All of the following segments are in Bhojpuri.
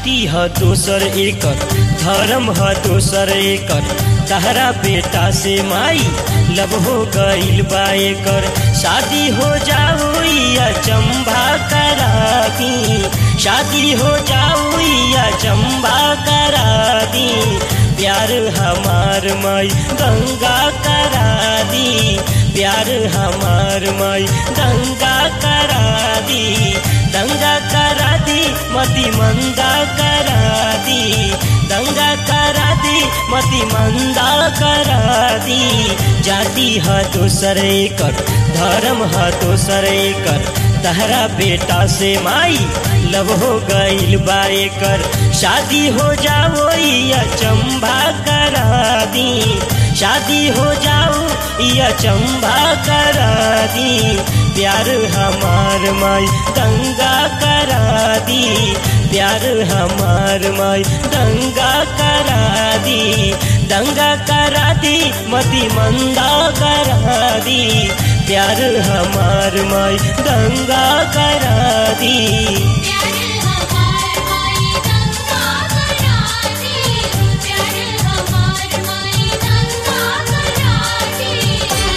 जाति ह दोसर एकर धर्म ह दोसर एकर तहरा बेटा से माई लब हो गईल बा एकर शादी हो जाओ या चंबा करा दी शादी हो जाओ या चंबा करा दी प्यार हमार माई गंगा करा दी प्यार हमार माई गंगा करा दी दंगा करा दी मती मंदा करा दी दंगा करा दी मती मंदा करा दी जाति ह दोसर एकर धर्म ह दोसर एकर तहरा बेटा से माई लब हो गईल बा एकर शादी हो जाओ या चंबा करा दी शादी हो जाओ या चंबा करा दी प्यार हमार माई दंगा करा दी प्यार हमार माई दंगा करा दी दंगा करा दी मती मंदा करा दी प्यार हमार माई दंगा करा दी प्यार हमार माई दंगा करा दी प्यार हमार माई दंगा करा दी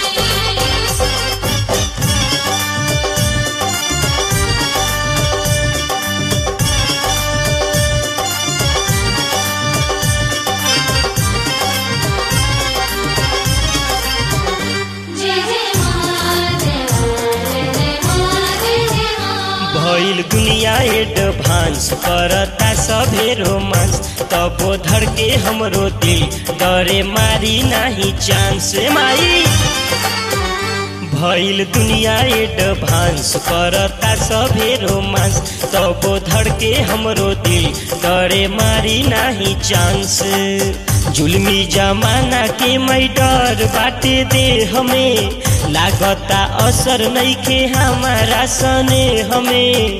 जय जय मां जय जय जय मां जय जय मां भइल दुनिया एडभांस करता सभे रोमांस तबो धर के हमरो दिल डरे मारी नाही चांस माई भइल दुनिया एडभांस करता सभे रोमांस तबो धर के हमरो दिल डरे मारी नाही चांस जुलमी जमाना के मै डर बाटे दे हमें लागता असर नइखे हमारा सने हमें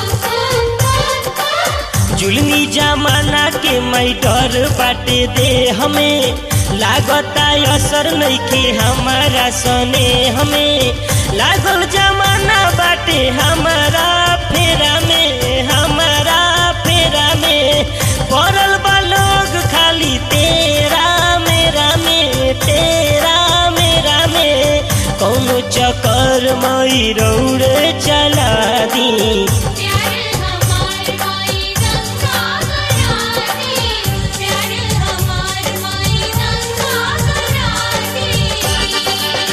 जुलमी जमाना के मै डर बाटे दे हमें लागता असर नइखे हमारा सने हमें लागल जमाना बाटे हमारा फेरा में हमारा फेरा में पड़ल बा लोग खाली तेरा मेरा में तेरा मेरा में कौनो चक्कर मई रौड़े चला दी प्यार हमार माई दंगा करा दी प्यार हमार माई दंगा करा दी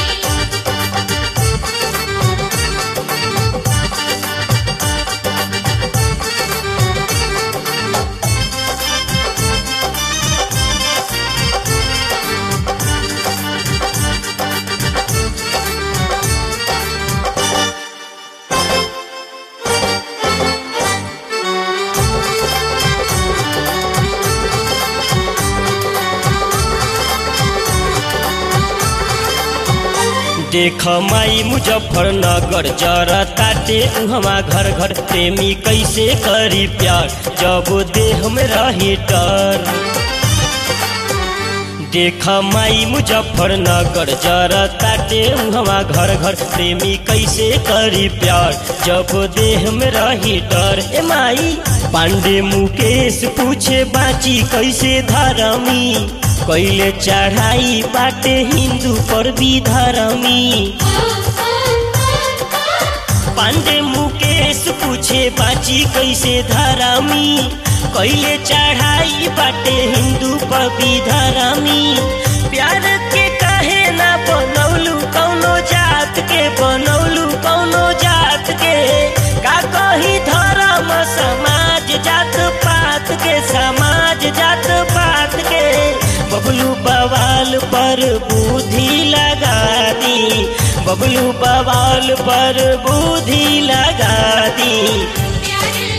देख माई मुजफ्फरनगर जरा ताटे उहवा घर घर प्रेमी कैसे करी प्यार जब देह में रही डर देख माई मुजफ्फरनगर जरा ताटे उहवा घर घर प्रेमी कैसे करी प्यार जब देह में रही डर ए माई पांडे मुकेश पूछे बाची कैसे धरमी कैले चढ़ाई बाटे हिंदू पर भी धरमी पांडे मुकेश पूछे बाची कैसे धरमी कैले चढ़ाई बाटे हिंदू पर भी धरमी प्यार के कहे ना बनौलू कौनो जात के बनौलू कौनो जात के का कही धर्म समाज जात पात के समाज जात पात के बबलू बवाल पर बुद्धि लगा दी बबलू बवाल पर बुद्धि लगा दी प्यार